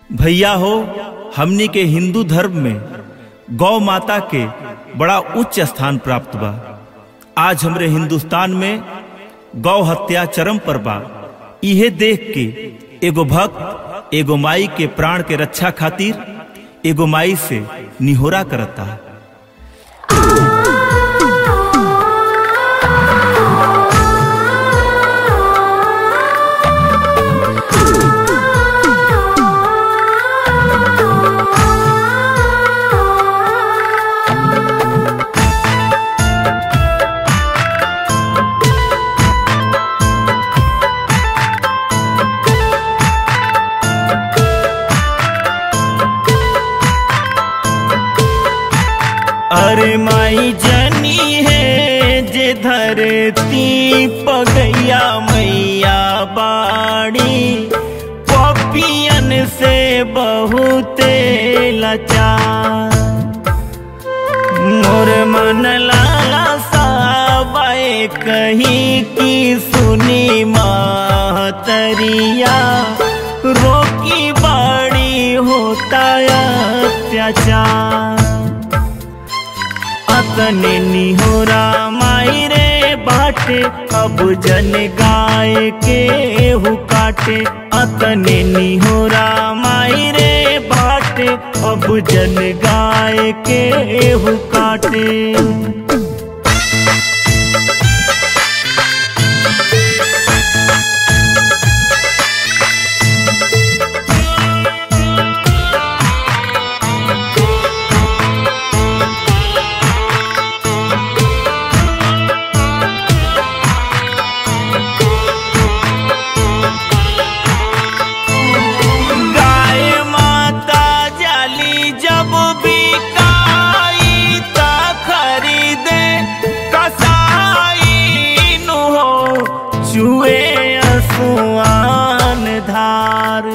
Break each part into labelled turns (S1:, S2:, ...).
S1: भैया हो हमनी के हिंदू धर्म में गौ माता के बड़ा उच्च स्थान प्राप्त बा आज हमरे हिंदुस्तान में गौ हत्या चरम पर बा इहे देख के एगो भक्त एगो माई के प्राण के रक्षा खातिर एगो माई से निहोरा करता अरे माई जनी है जे धरती पगैया मैया बाड़ी पपियन से बहुते लाचार मोर मन लाला साबाए कहीं की सुनी मातरिया रोकी बाड़ी होता अत्याचार अतने निहोरा माई रे बाटे अब जन गाय के हु काटे अतने निहोरा माई रे बाटे अब जन गाय के हु काटे गाय माता जाली जब बिकाई त खरीदे कसाई नु हो चुए असुआन धार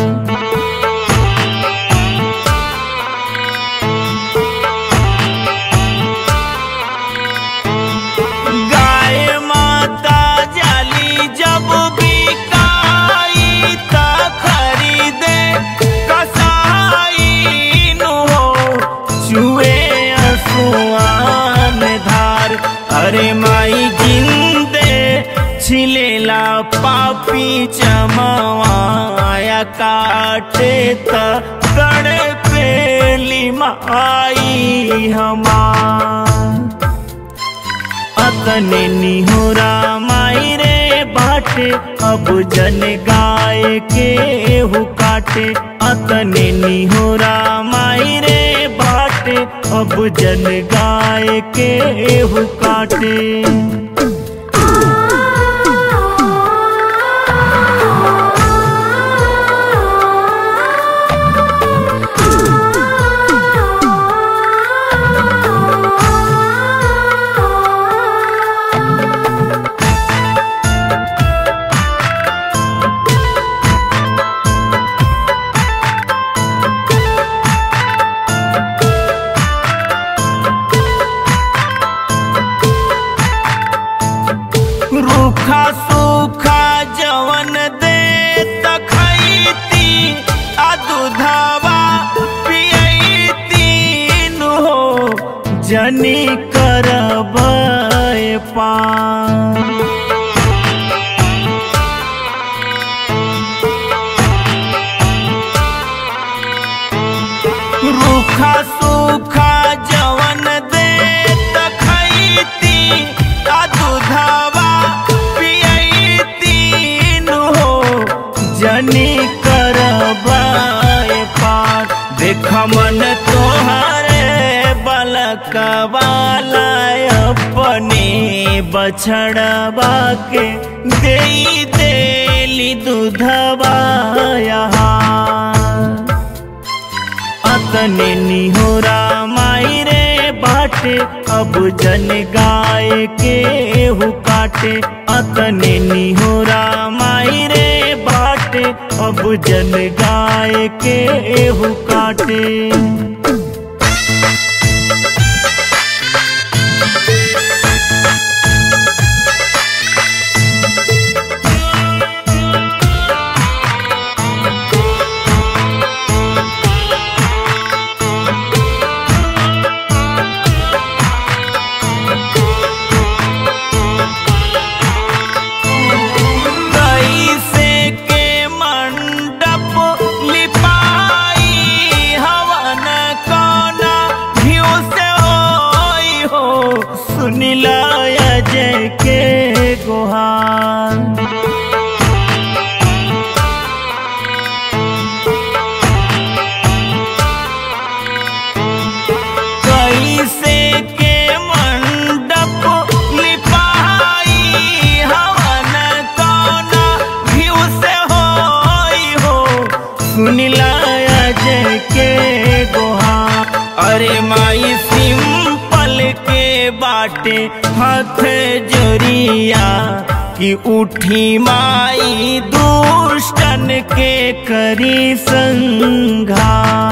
S1: गाय माता जाली जब बिकाई त खरीदे कसाई नु हो चुए असुआन धार अरे माई जिंदे छिलेला पापी चमवाया काटे त कड़ पेली माई हमार अतने निहोरा माई रे बाटे अब जन गाय के हु काटे अतने निहोरा माई रे बाटे अब जन गाय के हु काटे रूखा सूखा जवन दे तखैती आ दूधवा पियैती नु हो जनी करब पान रूखा सूखा जवन दे तखैती आ दूधवा पियैती नु हो जनी करबाए पार देख मन तोहरे बलकवाला अपने बछड़वा के दे देली दूधवा यहाँ अतने निहोरा माई रे बाटे अब जन गाय के हु काटे अतने निहोरा माई रे बाटे अब जन गाय के हु काटे सुन लाया जय के गोहा अरे माई सिंपल के बाटे हाथ जोरिया कि उठी माई दुष्टन के करी संघा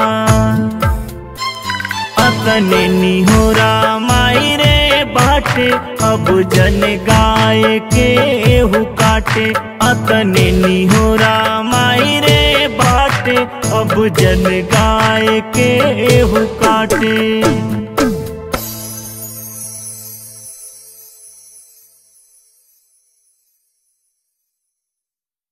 S1: अतने निहोरा माई रे बाटे अब जन गाय के हु काटे अतने निहोरा माई रे बाटे अब जन गाय के हु काटे